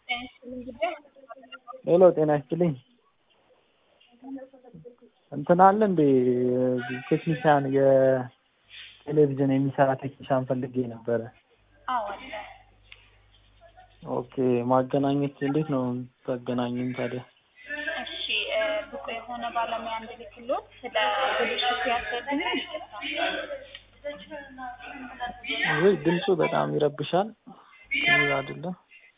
ሄሎ ጤና ይስጥልኝ። እንትን አለ እንዴ ቴክኒሻን የቴሌቪዥን የሚሰራ ቴክኒሻን ፈልጌ ነበረ። አዎ አለ። ኦኬ ማገናኘት እንዴት ነው ታገናኙኝ ታዲያ? እሺ እ ብቁ የሆነ ባለሙያ እንድልክሎት ስለ ብልሽቱ ያስረዱኝ ወይ ድምፁ በጣም ይረብሻል። ክሊር አይደለም።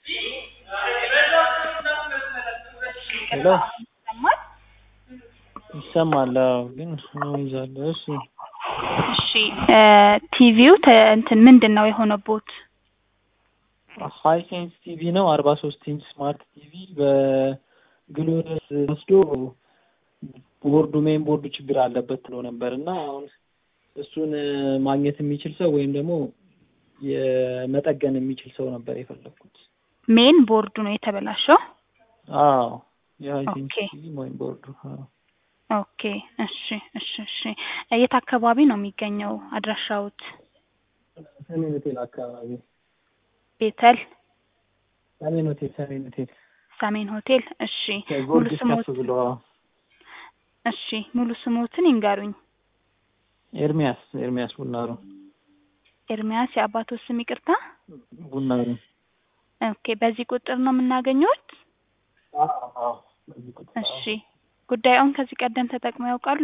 ሄሎ ይሰማል? ይሰማል። አዎ ግን ኖይዝ አለ። እሺ እሺ እ ቲቪው ተ እንትን ምንድን ነው የሆነቦት? ሀይ ሴንስ ቲቪ ነው አርባ ሶስት ኢንች ስማርት ቲቪ በግሎነስ ወስዶ ቦርዱ ሜን ቦርዱ ችግር አለበት ብሎ ነበር እና አሁን እሱን ማግኘት የሚችል ሰው ወይም ደግሞ የመጠገን የሚችል ሰው ነበር የፈለግኩት። ሜን ቦርዱ ነው የተበላሸው? አዎ የሀይ ሴንስ ኦኬ። ቲቪ ወይም ቦርዱ አዎ። ኦኬ እሺ እሺ እሺ የት አካባቢ ነው የሚገኘው አድራሻውት? ሰሜን ሆቴል አካባቢ ቤተል ሰሜን ሆቴል ሰሜን ሆቴል ሰሜን ሆቴል። እሺ ሙሉ ከጊዮርጊስ ስሞት ከፍ ብሎ አዎ። እሺ ሙሉ ስሞትን ይንገሩኝ። ኤርሚያስ ኤርሚያስ ቡናሩ ኤርሚያስ የአባቶት ስም ይቅርታ? ቡናሩ ኦኬ በዚህ ቁጥር ነው የምናገኘውት? አዎ አዎ በዚህ ቁጥር አዎ። እሺ ጉዳዩን ከዚህ ቀደም ተጠቅመው ያውቃሉ?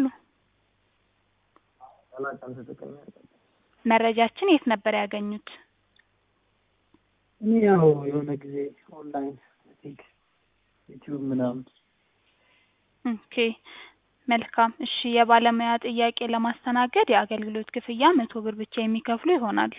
አላውቅም ተጠቅሜ አላውቅም። መረጃችን የት ነበር ያገኙት? እኔ ያው የሆነ ጊዜ ኦንላይን ቲክ ዩቲዩብ ምናምን ኦኬ መልካም። እሺ የባለሙያ ጥያቄ ለማስተናገድ የአገልግሎት ክፍያ መቶ ብር ብቻ የሚከፍሉ ይሆናል።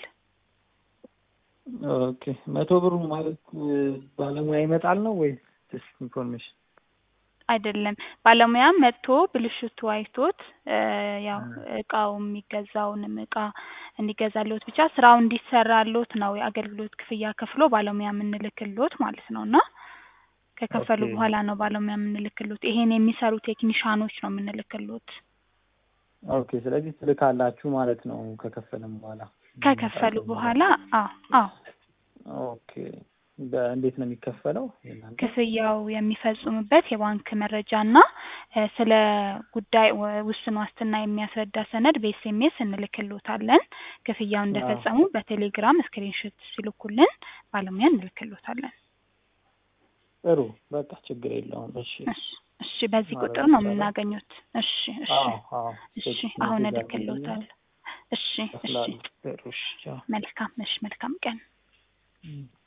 ኦኬ መቶ ብሩ ማለት እ ባለሙያ ይመጣል ነው ወይስ ጀስት ኢንፎርሜሽን? አይደለም ባለሙያ መጥቶ ብልሽቱ አይቶት እ ያው እቃው የሚገዛውንም እቃ እንዲገዛልዎት ብቻ ስራው እንዲሰራልዎት ነው የአገልግሎት ክፍያ ከፍሎ ባለሙያ የምንልክልዎት ማለት ነው እና ከከፈሉ ኦኬ። በኋላ ነው ባለሙያ የምንልክልዎት። ይሄን የሚሰሩ ቴክኒሻኖች ነው የምንልክልዎት። ኦኬ ስለዚህ ትልካላችሁ ማለት ነው ከከፈለም በኋላ ከከፈሉ በኋላ አዎ አዎ ኦኬ በእንዴት ነው የሚከፈለው የእናንተ? ክፍያው የሚፈጽሙበት የባንክ መረጃ እና እ ስለ ጉዳይ ወ- ውስን ዋስትና የሚያስረዳ ሰነድ በኤስኤምኤስ እንልክልዎታለን። ክፍያው እንደፈጸሙ በቴሌግራም ስክሪንሾት ሲልኩልን ባለሙያ እንልክልዎታለን። ጥሩ በቃ ችግር የለውም እሺ እሺ እሺ በዚህ ማድረግ ቁጥር ነው ይቻላል። የምናገኙት። እሽ እሺ አዎ አዎ እሺ ቴክስት አሁን ሜሴጅ እልክልዎታለሁ። እሺ እሺ እከፍላለሁ ጥሩ እሺ ቻው መልካም እሺ መልካም ቀን። እም።